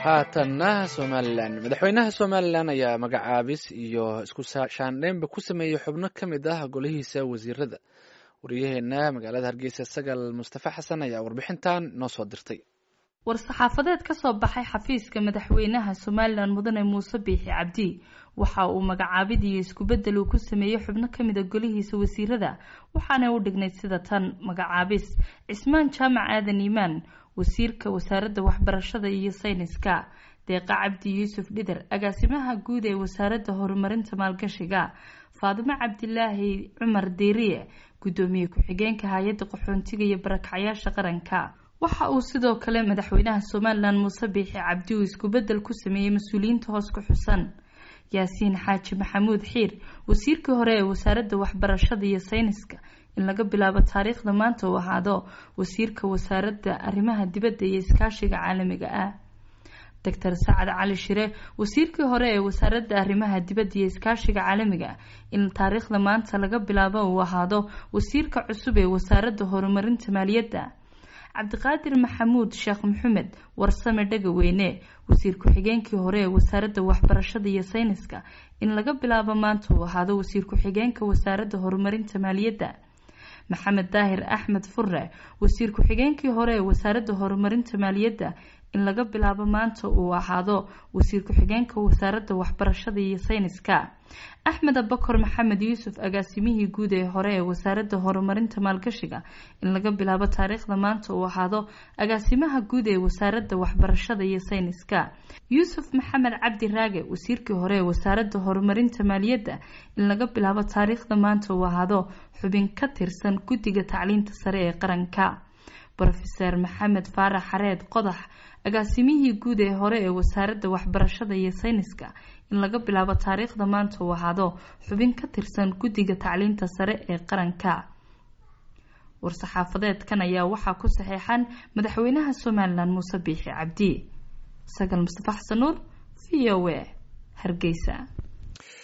haatanna somalilan madaxweynaha somalilan ayaa magacaabis iyo isku shaandheynba ku sameeyey xubno ka mid ah golihiisa wasiirada wariyaheena magaalada hargeysa sagal mustafa xasan ayaa warbixintan noo soo dirtay war-saxaafadeed ka soo baxay xafiiska madaxweynaha somalilan mudane muuse biixi cabdi waxa uu magacaabid iyo isku-bedel uu ku sameeyey xubno ka mid a golihiisa wasiirada waxaana u dhignayd sida tan magacaabis cismaan jaamac aadan iimaan wasiirka wasaaradda waxbarashada iyo sayniska deeqa cabdi yuusuf dhider agaasimaha guud ee wasaaradda horumarinta maalgashiga faadimo cabdilaahi cumar deeriye guddoomiye ku-xigeenka hay-adda qaxoontiga iyo barakacyaasha qaranka waxa uu sidoo kale madaxweynaha somalilan muuse biixi cabdi uu isku-bedel ku sameeyey mas-uuliyiinta hoos ku xusan yaasiin xaaji maxamuud xiir wasiirkii hore ee wasaaradda waxbarashada iyo sayniska in laga bilaabo taariikhda maanta uu ahaado wasiirka wasaaradda arrimaha dibadda iyo iskaashiga caalamiga ah doctor sacad cali shire wasiirkii hore ee wasaaradda arrimaha dibadda iyo iskaashiga caalamiga in taariikhda maanta laga bilaabo uu ahaado wasiirka cusub ee wasaaradda horumarinta maaliyadda cabdiqaadir maxamuud sheekh maxamed warsame dhagaweyne wasiir ku-xigeenkii hore ee wasaaradda waxbarashada iyo sayniska in laga bilaabo maanta uu ahaado wasiir ku-xigeenka wasaaradda horumarinta maaliyadda maxamed daahir axmed furre wasiir ku-xigeenkii hore ee wasaaradda horumarinta maaliyadda in laga bilaabo maanta uu ahaado wasiir ku-xigeenka wasaaradda waxbarashada iyo sayniska axmed abakor maxamed yuusuf agaasimihii guud ee hore ee wasaaradda horumarinta maalgashiga in laga bilaabo taariikhda maanta uu ahaado agaasimaha guud ee wasaaradda waxbarashada iyo sayniska yuusuf maxamed cabdi raage wasiirkii hore ee wasaaradda horumarinta maaliyadda in laga bilaabo taariikhda maanta uu ahaado xubin ka tirsan guddiga tacliinta sare ee qaranka rofeser maxamed faarax xareed qodax agaasimihii guud ee hore ee wasaaradda waxbarashada iyo sayniska in laga bilaabo taariikhda maanta uu ahaado xubin ka tirsan guddiga tacliinta sare ee qaranka war-saxaafadeedkan ayaa waxaa ku saxeexan madaxweynaha somalilan muuse biixi cabdi sagal mustafa xasan nuur v o a hargeysa